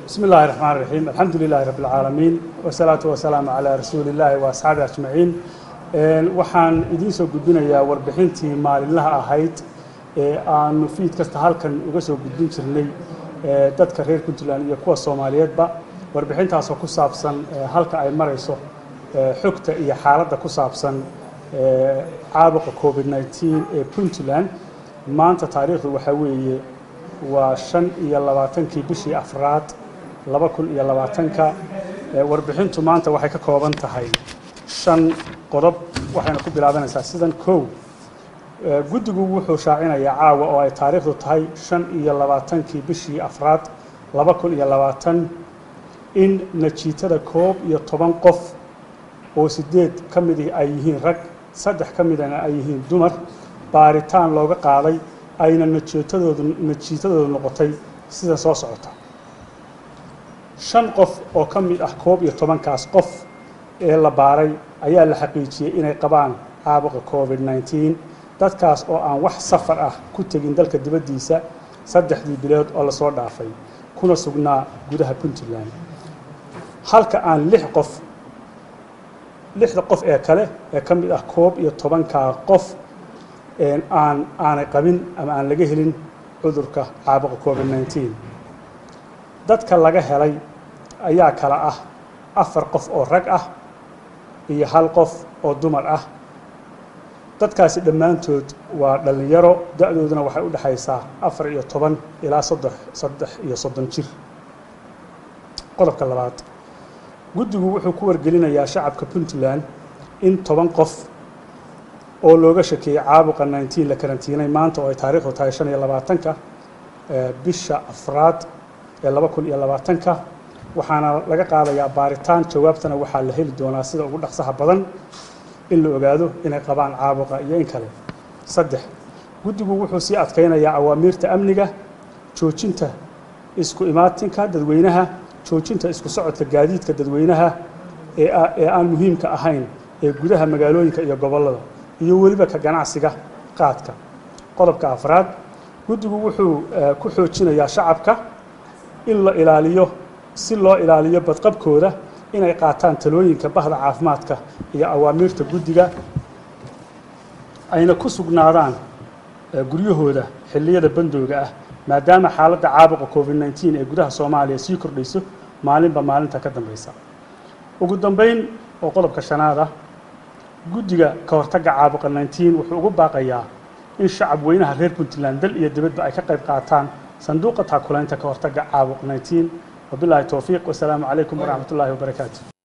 بسم الله الرحمن الرحيم الحمد لله رب العالمين والصلاة والسلام على رسول الله وأصحابه أجمعين waxaan idiin soo gudbinayaa warbixintii maalinlaha ahayd ee aanu fiid kasta halkan uga soo gudbin jirnay dadka reer puntland iyo kuwa soomaaliyeedba warbixintaasoo ku saabsan halka ay marayso xogta iyo xaaladda ku saabsan caabuqa covid 19 ee puntland maanta taariikhdu waxaa weeye waa shan iyo labaatankii bishii afraad laba kun iyo labaatanka warbixintu maanta waxay ka kooban tahay shan qodob waxayna ku bilaabanaysaa sidan kow guddigu wuxuu shaacinayaa caawa oo ay taariikhdu tahay shan iyo labaatankii bishii afraad laba kun iyo labaatan in najiitada koob iyo toban qof oo sideed ka midii ay yihiin rag saddex ka midana ay yihiin dumar baaritaan looga qaaday ayna najiitadoodu najiitadoodu noqotay sida soo socota shan qof oo ka mid ah koob iyo tobankaas qof ee la baaray ayaa la xaqiijiyey inay qabaan caabuqa covid 19 dadkaas oo aan wax safar ah ku tegin dalka dibaddiisa saddexdii bilood oo lasoo dhaafay kuna sugnaa gudaha puntland halka aan lix qof lixda qof ee kale ee ka mid ah koob iyo tobankaa qof aan aanay qabin ama aan laga helin cudurka caabuqa covid 19 dadka laga helay ayaa kala ah afar qof oo rag ah iyo hal qof oo dumar ah dadkaasi dhammaantood waa dhallinyaro da-dooduna waxay u dhexaysaa afar iyo toban ilaa soddex saddex iyo soddon jir qodobka labaad guddigu wuxuu ku wargelinayaa shacabka puntland in toban qof oo looga shakeeyey caabuqa 19 la karantiinay maanta oo ay taariikhdu tahay shan iyo labaatanka bisha afraad ee laba kun iyo labaatanka waxaana laga qaadayaa baaritaan jawaabtana waxaa la heli doonaa sida ugu dhaqsaha badan in la ogaado inay qabaan caabuqa iyo in kale saddex guddigu wuxuu sii adkaynayaa awaamiirta amniga joojinta isku imaatinka dadweynaha joojinta isku socodka gaadiidka dadweynaha ee aan muhiimka ahayn ee gudaha magaalooyinka iyo gobollada iyo weliba ka ganacsiga qaadka qodobka afraad guddigu wuxuu ku xoojinayaa shacabka in la ilaaliyo si loo ilaaliyo badqabkooda inay qaataan talooyinka bahda caafimaadka iyo awaamiirta guddiga ayna ku sugnaadaan guryahooda xilliyada bandooga ah maadaama xaaladda caabuqa covid 19 ee gudaha soomaaliya sii kordhayso maalinba maalinta ka dambaysa ugu dambayn oo qodobka shanaad ah guddiga ka hortagga caabuqa 19 wuxuu ugu baaqayaa in shacab weynaha reer puntland dal iyo dibadba ay ka qayb qaataan sanduuqa taakulaynta ka hortagga caabuq 19 wabilaahi towfiiq wasalaamu calaykum waraxmat ullaahi wabarakaatu